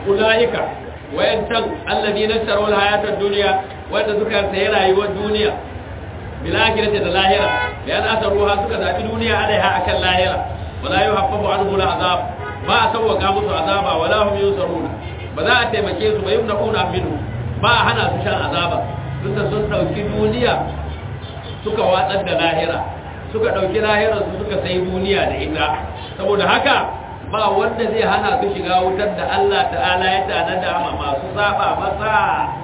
ulaika wayancan alladhina sharawul hayatad dunya wanda suka sayi rayuwar duniya bil akhirati da lahira bayan asaruha suka zabi duniya alaiha akan lahira wala yuhaffafu anhu al azab ba a sauwaka musu azaba wala hum yusaruna ba za a taimake su ba yumnaquna minhu ba a hana su shan azaba tunda sun dauki duniya suka watsar da lahira suka dauki lahirar su suka sai duniya da ita saboda haka ba wanda zai hana su shiga wutar da Allah ta'ala ya tanada ma masu saba masa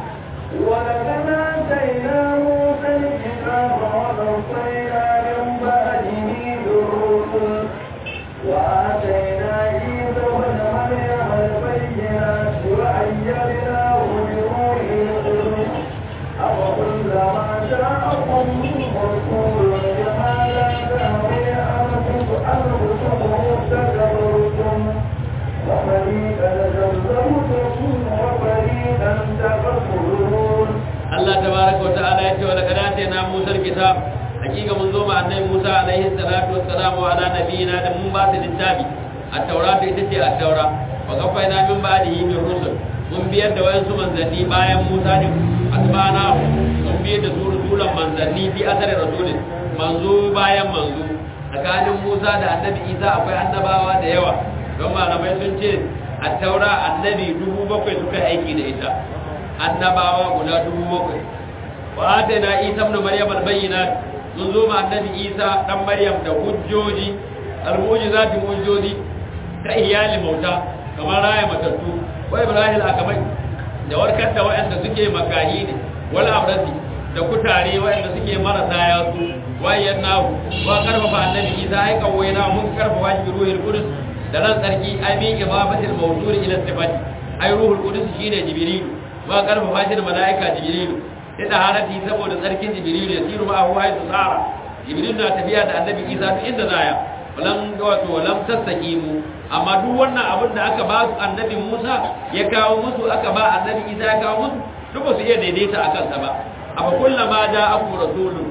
ولقد آتينا موسى الكتاب وقفينا من بعده بالرسل وآتينا عيسى ابن مريم البينات وأيدناه بروح القدس أفكلما جاءكم رسول بما لا تهوي أنفسكم استكبرتم وفريقا كذبتم وفريقا تقتلون Allah tabaraka wa ta'ala ya ce wa laqad atayna Musa al-kitab hakika mun zo ma annabi Musa alaihi salatu wassalam wa ala nabiyina da mun ba su littafi at-taura ita ce at-taura wa qafaina min ba'dihi bir rusul mun biyar da wayansu manzanni bayan Musa din asbana mun biyar da su rusulan manzanni fi asari rasulin manzo bayan manzo tsakanin Musa da annabi Isa akwai annabawa da yawa don malamai sun ce at-taura annabi dubu bakwai suka aiki da ita annabawa guda dubu bakwai wa atana isa ibn maryam albayyinat mun zo ma annabi isa dan maryam da hujjoji almu'jizati hujjoji ta iyali mauta kamar raya matattu wa ibrahim akamai da warkar da waɗanda suke makahi ne wala abrasi da kutare waɗanda suke marasa yatsu wayan nahu wa karfafa annabi isa ai kawaina mun karfafa shi ruhul qudus da ran sarki ai mi ibabatil mawdur ila sifati ai ruhul qudus shine jibril ba karfafa shi da mala'ika jibrilu ya da harati saboda tsarkin jibrilu ya siru ma huwa haitu tsara jibrilu na tafiya da annabi isa duk inda zaya walam wato walam tastaqimu amma duk wannan abin da aka ba su annabi musa ya kawo musu aka ba annabi isa ya kawo musu duk ba su iya daidaita akan sa ba amma kullama da aku rasulun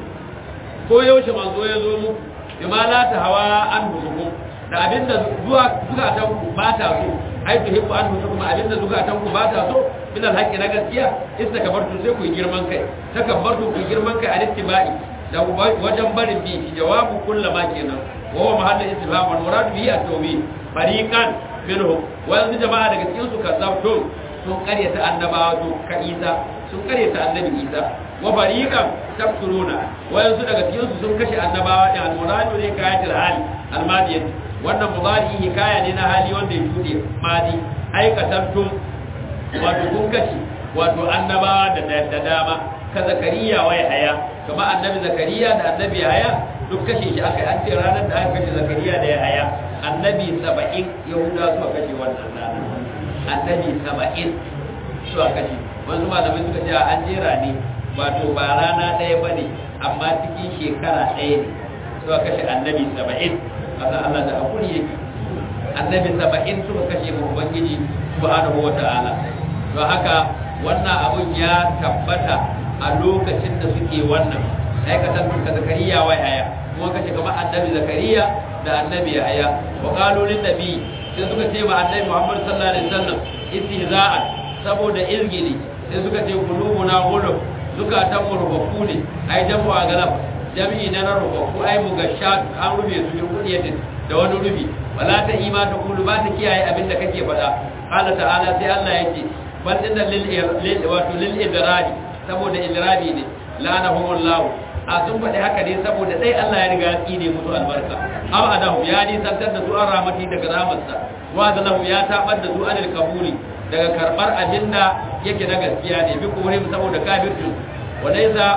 ko yaushe manzo ya zo muku bima la ta hawa an hukum da abinda zuwa zukatan ku ba ta so ai to hibbu an hukum abinda zukatan ku ba ta so min alhaqi na gaskiya istakabartu sai ku yi girman kai takabbartu ku yi girman kai a ittibai da wajen barin bi jawabu kullama kenan wa huwa mahallu istifham wal murad bihi at-tawbih fariqan minhum wa yanzu jama'a daga cikin su kazzabtu sun karyata annabawa to ka Isa sun karyata annabi Isa wa fariqan taqtuluna wa yanzu daga cikin su sun kashe annabawa da al-murad ne kayatul hali al-madiyah wannan mudari hikaya ne na hali wanda ya shude madi aikatantum wato kun kashe wato annabawa da da dama ka zakariya wa haya kama annabi zakariya da annabi haya duk kashe shi aka yi an ce ranar da aka kashe zakariya da ya haya annabi saba'in yahuda suka kashe wannan rana annabi saba'in suka kashe wasu malamai suka ce an jera ne wato ba rana ɗaya ba ne amma cikin shekara ɗaya ne suka kashe annabi saba'in kasa Allah da hakuri yake annabi saba'in suka kashe mu ubangiji subhanahu wa ta'ala don haka wannan abun ya tabbata a lokacin da suke wannan aikatan ka zakariya wa yaya kuma kace kamar annabi zakariya da annabi yaya wa qalu lin nabi sai suka ce ma annabi Muhammad sallallahu alaihi wasallam istihza'an saboda izgili sai suka ce qulubuna ghulub zukatan mu rubaku ne ai jamu a galab jami'i na rubaku ai mu gasha an rube su bin kudiyatin da wani rubi wala ta ima ta kulu ba ta kiyaye abin da kake faɗa qala ta'ala sai Allah yake bal inna lil wato lil idradi saboda idradi ne la'anahumullahu a sun faɗi haka ne saboda dai Allah ya riga ya tsine musu albarka aw adahu ya ni santar da su an ramati daga ramarsa wa zalahu ya tabar da su anil kabuli daga karbar abinda yake na gaskiya ne bi kuhurim saboda kafircin walaysa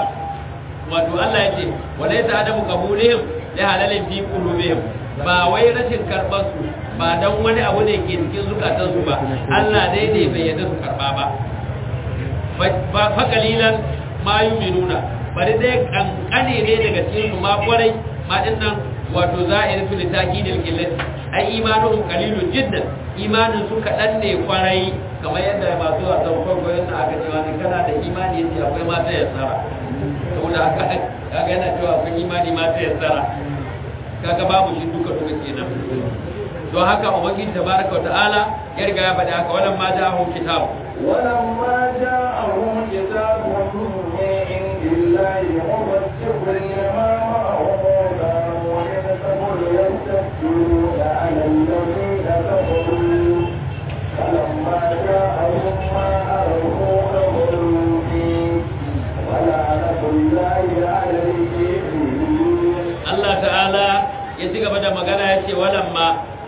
wato Allah yake walaysa adamu kabulihim la halalin fi qulubihim ba wai rashin karban su ba dan wani abu ne ke cikin zukatansu ba Allah dai ne bai yarda su karba ba fa kalilan ma yuminuna bari dai kankane ne daga cikin su ma kwarai ma dinnan wato za'ir fil takidil killat ai imanuhum qalilun jiddan imanin su kadan ne kwarai kamar yadda masu wasan farko yana aka cewa ne kana da imani yace akwai mata ya tsara saboda haka kaga yana cewa akwai imani mata ya tsara kaga babu shi duka duka kenan don haka ubangiji tabaraka wa ta'ala ya riga ya faɗi haka wannan ma ja'ahum kitab ولما جاءهم كتاب من عند الله مصدق لما معهم كانوا من قبل يستكبرون على الذين كفروا فلما جاءهم ما عرفوا كفروا به ولعنة الله على الكافرين Allah ta'ala ya ci gaba da magana ya ce walamma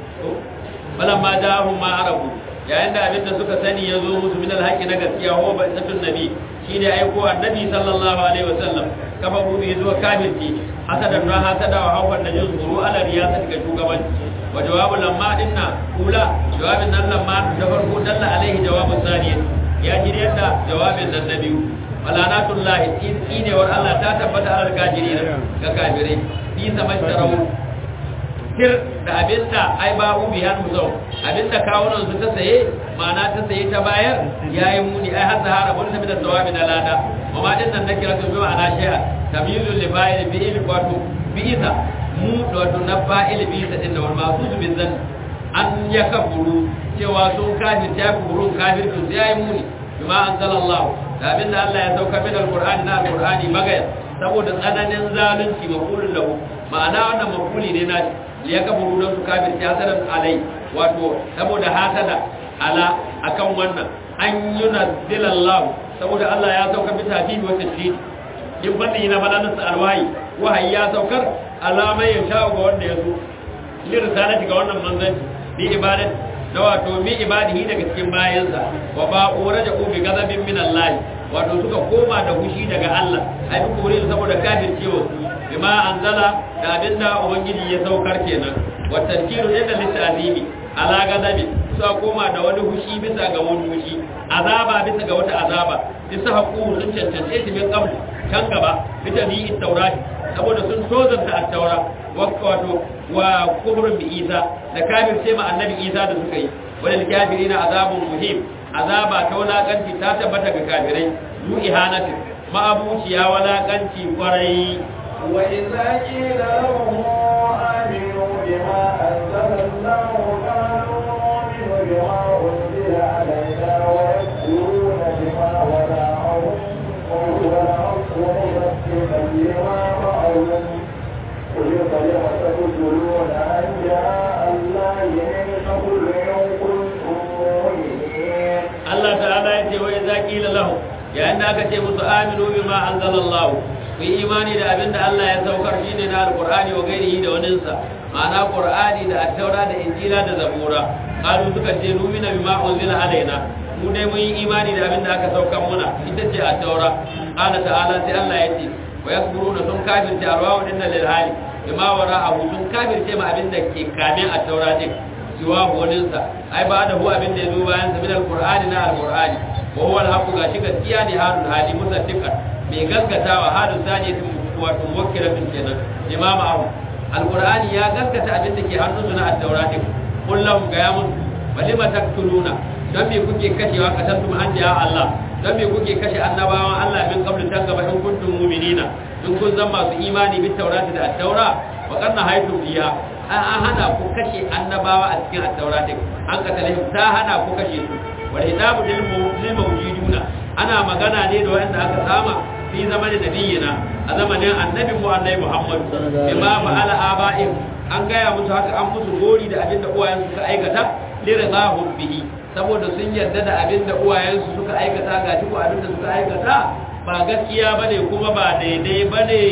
walamma ja'ahum ma arabu yayin da abin da suka sani ya zo musu min alhaqi na gaskiya ho ba satun nabi shine aiko annabi sallallahu alaihi wasallam kafa buɗe zuwa kafirci hasadan na hasada wa hawan da jin tsoro ala riyasat ga shugabanci wa jawabu lamma dinna kula jawabin nan lamma da farko dalla alaihi jawabu saniya ya ji yadda jawabin nan na biyu walanatullahi tsinewar Allah ta tabbata alal kafirin ga kafirai fi samashtarau tir da abinda ai ba ubi har musau abinda kawunan su ta saye ma'ana ta saye ta bayar yayi muni ai har zahara mun tabi da tawabi da lada amma din nan da kira su bi ma'ana shay'a tamyizul li fa'il bi il wato bi isa mu wato na fa'il bi isa din da wal masu bi zan an ya kaburu cewa sun kafir ta kurun kafir su yayi muni bima anzalallahu da abinda Allah ya sauka min alqur'ani na alqur'ani magaya saboda tsananin zalunci maqulun lahu ma'ana wannan maquli ne na ya kaburu don su kafir ta hasadan alai wato saboda hasada ala akan wannan an yunazzilallahu saboda Allah ya sauka bi tafihi wa tashdid in fadi na fadanin sa alwahi wahayi ya saukar alamai ya sha ga wanda ya zo li risalati ga wannan manzanci bi ibadati da wato mi ibadihi daga cikin bayansa wa ba uraja bi gazabin min Allah wato suka koma da hushi daga Allah ai duk kore saboda kafircewa su bima anzala da abinda ubangiji ya saukar kenan wa tarkiru inda litazimi ala gazabi suka koma da wani hushi bisa ga wani hushi azaba bisa ga wata azaba bisa haƙu sun cancance shi min qabl kan gaba bisa bi taurati saboda sun tozanta at-taura wato wa kufrun bi Isa da kafirce ma annabi Isa da suka yi walil kafirina azabun muhim azaba ta wulakanci ta tabbata ga kafirai yu ihanatin ma'abuciya wulakanci kwarai وإذا قيل لهم آمنوا بما أنزل الله قالوا نؤمن بما أنزل علينا ويكفرون بما وراءهم وهو الحق مصدقا لما معهم قل فلم تقتلون أنبياء الله من قبل إن كنتم مؤمنين Allah ta'ala ya ce wa idza qila lahum yayin da aka ce musu aminu bima anzalallahu ku yi imani da abinda Allah ya saukar shine na alqur'ani wa gairihi da waninsa ma'ana qur'ani da at-taura da injila da zabura qalu suka ce numina bima unzila alaina mu dai mun yi imani da abinda aka saukar muna ita ce at-taura qala ta'ala sai Allah ya ce wa yakfuruna sun kafirce arwahu dinna lil hali bima wara'ahu sun kafirce ma abinda ke kamin at-taura din siwa waninsa ai ba da hu abin da ya zo bayan sa min alqur'ani na alqur'ani wa huwa alhaqu gashi gaskiya ne halul hali musaddiqan mai gaskatawa halul sani wato muwakkilatun kenan imam abu alqur'ani ya gaskata abin da ke hannunsu na at-taura din kullum ga ya musu walima taktuluna dan me kuke kashewa kasantum anbiya Allah dan me kuke kashe annabawan Allah min qablu tan gaba in kuntum mu'minina in kun zama masu imani bi taurati da at-taura wa kanna haytum fiha an hana ku kashe annabawa a cikin at-taura din an katalihim ta hana ku kashe su wal hitabu lil mawjuduna ana magana ne da wanda aka sama fi zamanin nabiyina a zamanin annabi mu annabi Muhammad bima fa'ala aba'in an gaya musu haka an musu gori da abinda uwayen suka aikata liridahum bihi saboda sun yarda da abinda uwayen su suka aikata ga duk abinda suka aikata ba gaskiya bane kuma ba daidai bane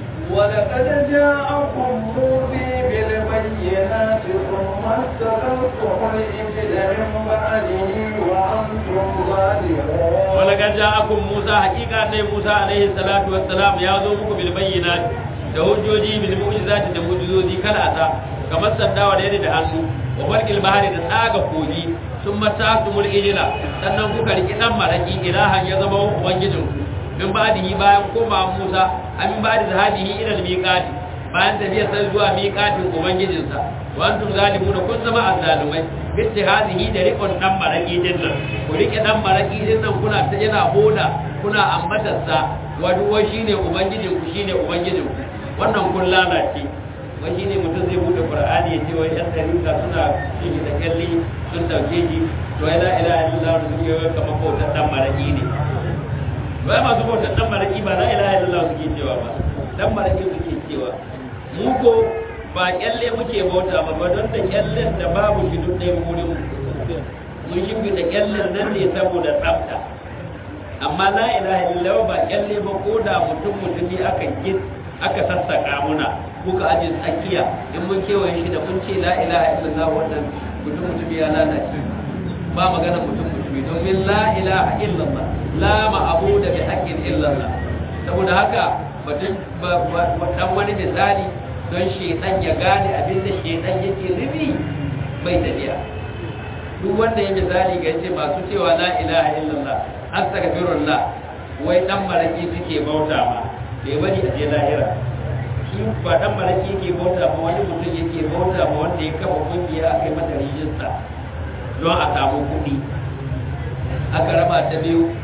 ولقد جاءكم موسى بالبينات ثم استقلتم الإبل من بعده وأنتم ظالمون ولقد جاءكم موسى حقيقة أن موسى عليه الصلاة والسلام يازومكم بالبينات da hujjoji bil mu'jizati da mu'jizoji kala ata kamar sandawa da yadda da hannu wa barkil bahari da tsaga kogi sun matasumul ijila sannan kuka riki dan maraki ilahan ya zama ubangijinku min ba'dihi bayan koma Musa amin ba'di zahabihi ila al-miqati bayan tafiya sai zuwa miqatin ubangijinsa wa antum zalimuna kun zama azzalumai bitti hadihi da rikon dan maraki din nan ku rike dan maraki din nan kuna ta yana hoda kuna ambatar sa wa duwa shine ubangijin ku shine ubangijin ku wannan kun lalace wai shine mutum zai bude qur'ani ya ce wai yan tarika suna shi da kalli sun dauke shi to ai la ilaha illallah da suke wai kamar bautar dan maraki ne wai masu bautar dan maraki ba la ilaha illallah suke cewa ba dan maraki suke cewa mu ko ba kyalle muke bauta ba ba don da kyallen da babu shi duk ɗaya wurin mun shi da kyallen nan ne saboda tsafta amma la ilaha illallah ba kyalle ba ko da mutum mutumi aka gid aka sassaka muna kuka aje tsakiya in mun kewaye shi da mun ce la ilaha illallah wannan mutum mutumi ya lalace ba magana mutum mutumi domin la ilaha illallah la ma'abuda bi haqqin illallah saboda haka batun dan wani misali don shedan ya gane abin da shedan yake nufi bai tafiya duk wanda ya misali ga ce masu cewa la ilaha illallah astaghfirullah wai dan maraki suke bauta ma bai bari a je lahira shi ba dan maraki yake bauta ma wani mutum yake bauta ma wanda ya kafa kungiya aka yi mata rijista don a samu kuɗi aka raba ta biyu